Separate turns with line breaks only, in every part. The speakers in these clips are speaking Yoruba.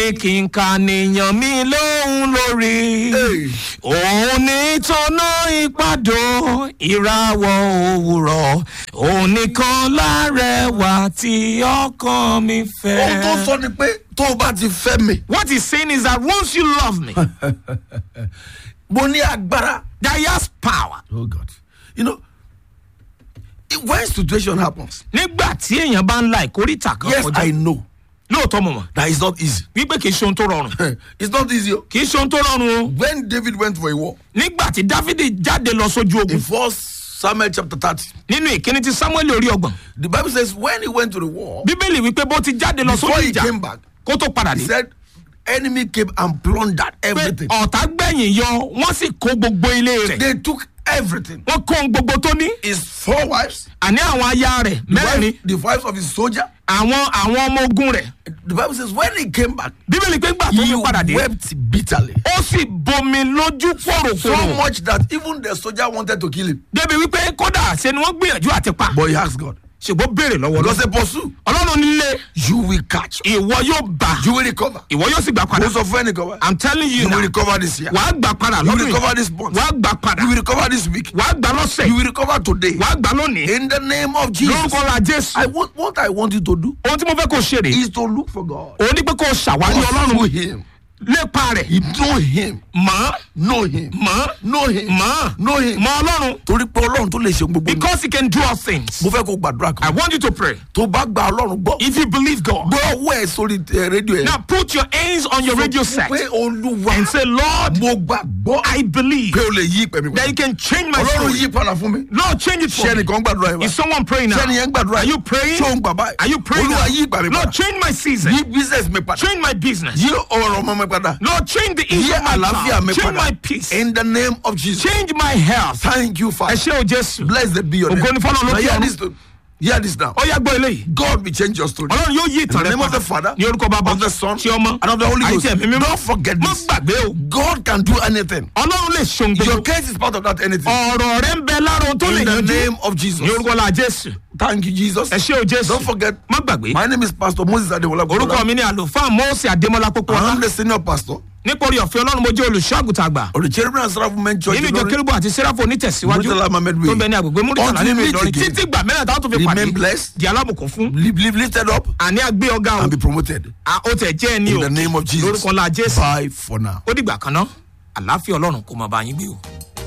ní kí n ka nìyàn mi lóhùn lórí
Hey.
òun ní tọ́nà ìpàdó ìràwọ̀ òwúrọ̀ òun nìkan lárẹwà tí ọkàn mi
ohun tó
fẹ́.
sọ ni pé tó o bá ti fẹ́ mi
what he's saying is that once you love me
mo ní agbára.
that he has power.
oh god you know i- when situation happens
nígbà tí èèyàn bá ń la ìkórìtà kan
yes i
kọjá
know
lóòótọ́ mọ̀ mọ̀
that it's not easy
wípé kì í ṣe ohun tó rọrùn
it's not easy o.
kì í ṣe ohun tó rọrùn o
when david went for a war
nígbà tí dávidi jáde lọ sójú
in
ogun
first samuel chapter thirty
nínú ìkíni tí samuel orí ọgbọ̀n
the bible says when he went to the war
bíbélì wípé bó ti jáde lọ
before
sójú
he
ìjà
came back
kó tó padà
he
dé
said enemy came and plundered
pé
everything
ọ̀tá gbẹ̀yìn yọ wọ́n sì kó gbogbo ilé rẹ̀
they took everything
wọ́n kó ohun gbogbo tó ní
his four wives
àní àwọn aya rẹ̀
the,
mẹ́rin
wife, the wives of his soldier
àwọn àwọn ọmọ ogun rẹ̀
the bible says when he came back
bíbélì pé gbà tó
he
fi padà dé
wept bitterly
ó sì bomi lójú
so
pòròpòrò
much that even the soldier wanted to kill him
débi wípé kódà ṣe ni wọ́n gbìyànjú àti pa
but he asked god
ṣùgbọ́n béèrè lọ́wọ́
because
lọ́sẹ̀
they pursue
ọlọ́run nílé
you will catch
ìwọ yóò bá
you will recover
ìwọ yóò sì gbà padà
most of when recover
i'm telling you
you
now
will recover this year
wàá gbà padà
you will
lọ́dún
recover
yìí
this month
wàá gbà padà
you will recover this week
wàá gbà lọ́sẹ̀
you will recover today
wàá gbà lónìí
in the name of jesus
lórúkọ la jésù
i want what i want you to do
ohun tí mo fẹ́ kó o ṣe rè
is to look for god
òun ní pé kó o ṣàwárí
pursue
ọlọ́run
him
lépa rẹ̀
you know him
mọ̀
know him
mọ̀
know him
mọ̀
know him
mọ̀ ọlọ́run
torí pé ọlọ́run tó lè ṣe gbogbo ní.
because he can do all things
mo fẹ́ kó gbàdúrà
i
kan
want you to pray
tó bá gba ọlọ́run gbọ́
if you believe god
gbọ́ ọwọ́ ẹ̀ sórí eh, rédíò ẹ̀
now put your hands on your radio set
pé olúwa
and say lord
mo gbàgbọ́
i believe
pé o lè yí ìpè mi
that you
padà
can change my
ọlọ́run
story
yí padà fún mi
lord change it
ṣé
for me
ẹnìkan gbàdúrà yẹn
is someone praying now
ṣé ẹnìyẹn gbàdúrà
are you praying
ṣé òun gbà báyìí
are you praying
olúwa yí ìgbà mi
now lord
padà
change my season
yí business mi padà
change my business
yí ọ̀rọ̀ ọmọ mi padà
lord change the
yí
issue of my
àlàáfíà mi
child change
padà
my peace
in the name of jesus
change my health
thank you
ẹ
father
ṣé o jésù
blessed be your name
Ògo ni fọ́lọ́run
now
lókè
hear
ọ̀run.
this to- hear this now
ó yá gbọ́ eléyìí
god will change your story
ọlọ́run yóò yí
in
ìtàn
the
rẹ
name of the
padà
father
ní orúkọ bàbá
of the son
tí ọmọ
and of the holy
àti
ghost
ẹ̀mí mímọ́
don't forget
má
this
gbàgbé o
god can do anything
ọlọ́run lè ṣe ohun
your
gbogbo
case is part of that anything
ọ̀rọ̀ rẹ ń bẹ lára ohun tó lè
in the
yanjú
name of jesus
ní orúkọ la jésù
thank you jesus
ẹ ṣé o jésù
don't forget
má gbàgbé
my name is pastor moses ademola
orúkọ mi ni àlùfáà mọ́ọ̀sì adémọlá pópó
i'm
ọlá
the senior pastor
nítorí ọ̀fẹ́ ọlọ́run mo jẹ́ olùṣọ́àgùtà àgbà
of the cherubim and seraphim men church
nínú ìjọ
Ilorin.
kérúbù àti sẹ́ráfù onítẹ̀síwájú
Murtala Mohammed
tó
Way.
ń bẹ ní agbègbè múrítàlá
Until
nínú
we meet
ìlọrin
again.
títí gbà mẹ́rin táwọn tó fi pàdé
Remain blessed.
di alábùkún fún
live live lifted up
àní àgbé ọgá o
and be promoted
à, ó tẹ̀ jẹ́ ẹni
in
o
the name of jesus
lórúkọ la jésù
bye for now.
ó dìgbà kan náà àlàáfíà ọlọ́run kò máa bá yín gbé o.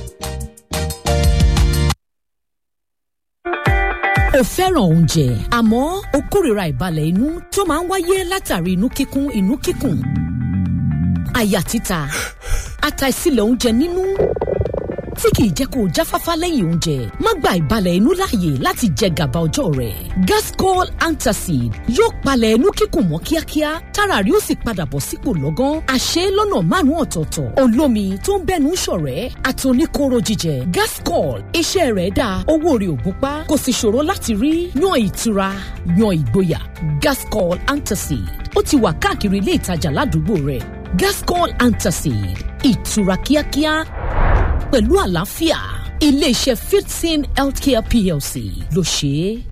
o fẹ́ràn oúnjẹ àmọ́ o kórìíra ìbalẹ̀ inú tó máa ń wáyé látàrí inú kíkún inú kíkùn àyà títa àtàìsílẹ̀ oúnjẹ nínú tí kìí jẹ́ kó o jáfáfá lẹ́yìn oúnjẹ má gba ìbalẹ̀ inú láàyè láti jẹ gàba ọjọ́ rẹ̀ gascol antacid yóò palẹ̀ inú kíkùn mọ́ kíákíá tára rí ó sì padà bọ̀ sípò lọ́gán àṣẹ lọ́nà márùn-ún ọ̀tọ̀ọ̀tọ̀ olómi tó ń bẹ́nu ṣọ̀rẹ́ àtòníkóró jíjẹ gascol iṣẹ́ rẹ̀ dáa owó rẹ̀ ò gúnpá kò sì ṣòro láti rí yan ìtura yan ìgboyà gascol antacid ó ti wà káàkiri ilé ìtajà ládùúgbò rẹ̀ gascol antacid ìtura kíákíá pẹ̀lú àlàáfíà iléeṣẹ́ fifteen healthcare plc ló ṣe é.